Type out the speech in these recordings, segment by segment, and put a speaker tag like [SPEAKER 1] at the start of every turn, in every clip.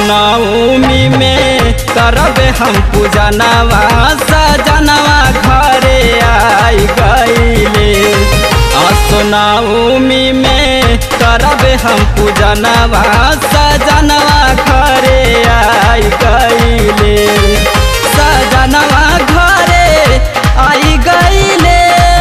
[SPEAKER 1] नवमी में करबे हम पूजनवा सजनवा घरे आई गईले नवमी में करबे हम पूजनवा सजनवा घरे आई गईले सजनवा घरे आई गईले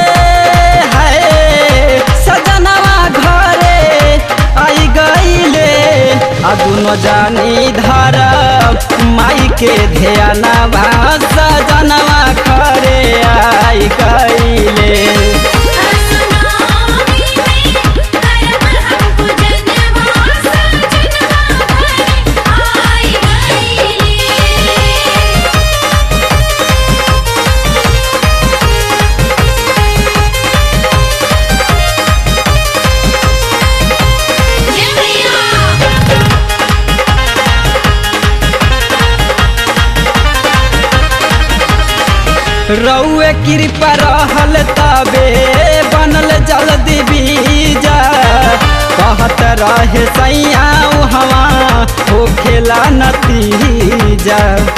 [SPEAKER 1] है सजनवा घरे आई गईले आ दुनो जानी धर माई के ध्यानवा सजनवा घरे आई गईले
[SPEAKER 2] असनामी में करब हम पूजनवा सजनवा घरे आई गईले जय मैया
[SPEAKER 1] रउए कृपा रहल तबे बनल जल्दी बीजा कहत रहे सैया हवा हो खेला नतीजा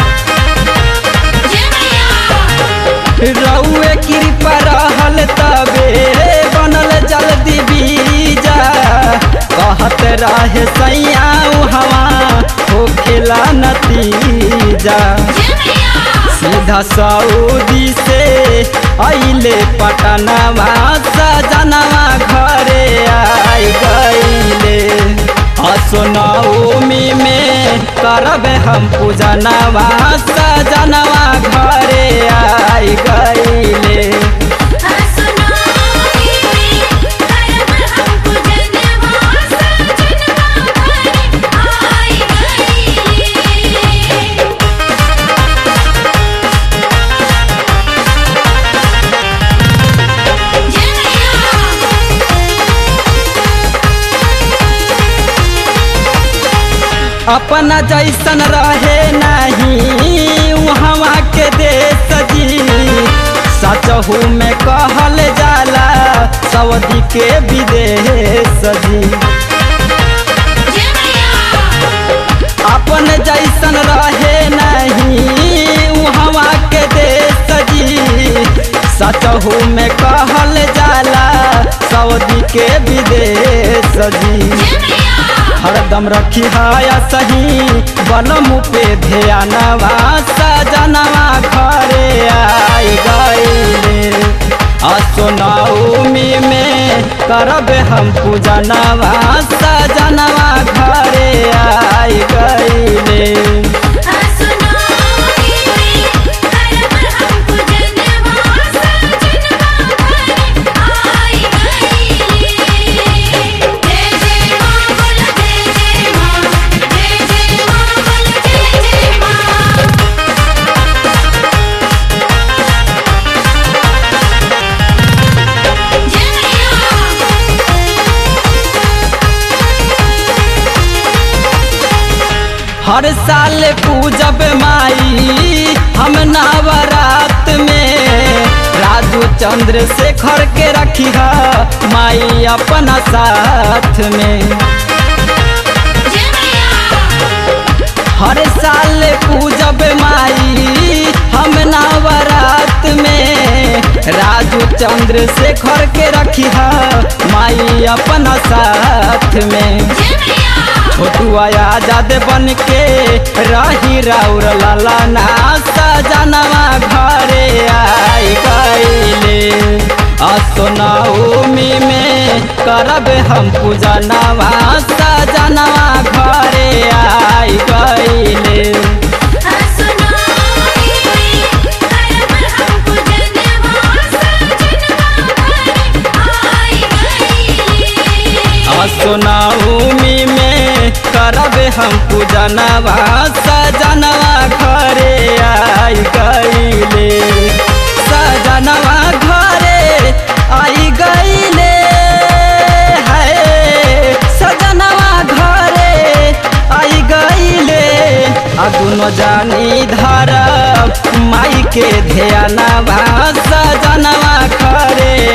[SPEAKER 2] जय मैया
[SPEAKER 1] रउए कृपा रहल तबे बनल जल्दी बीजा कहत रहे सैया हवा हो खेला नतीजा
[SPEAKER 2] जय मैया
[SPEAKER 1] सीधा सऊदी से अइले पटनवा सजनवा घरे आई गईले असोनवमी में करबे हम पूजनवा सजनवा घरे आई गईले
[SPEAKER 2] असनामी में करब हम पूजनवा सजनवा घरे आई गईले जय
[SPEAKER 1] अपना जैसन रहे नहीं वहाँ के देश जी सचहू में कहल जाला सऊदी के विदेश जी
[SPEAKER 2] मैया
[SPEAKER 1] अपन जैसन रहे नहीं वहाँ के देश जी सचहू में कहल जाला सऊदी के विदेश जी
[SPEAKER 2] जय मैया
[SPEAKER 1] हरदम रखी हाया सही बनम पे ध्यानवा सजनवा घरे आई गईले असोनवमी में करबे हम पूजनवा सजनवा घरे आई गईले
[SPEAKER 2] असनामी में करब हम पूजनवा सजनवा घरे आई गईले जय जय मां बोल जय जय मां जय जय मां बोल जय जय मां जय मैया
[SPEAKER 1] हर साल पूजब माई हम नवरात में राजू चंद्र शेखर के रखी माई अपना साथ में
[SPEAKER 2] जय मैया
[SPEAKER 1] हर साल पूजब माई हम नवरात में राजू चंद्र शेखर के रखी माई अपना साथ में
[SPEAKER 2] जय मैया
[SPEAKER 1] छोटू आजाद बन के रही राउर लाला ना सजनवा घरे आई गईले असोनवमी में करब हम पूजनवा सजनवा घरे आई गईले
[SPEAKER 2] असनामी में करब हम पूजनवा सजनवा घरे आई गईले
[SPEAKER 1] असोनवमी में करब हम पूजनवा सजनवा घरे आई गईले सजनवा घरे आई गईले है सजनवा घरे आई गईले आ दुनो जानी धर माई के ध्यानवा सजनवा घरे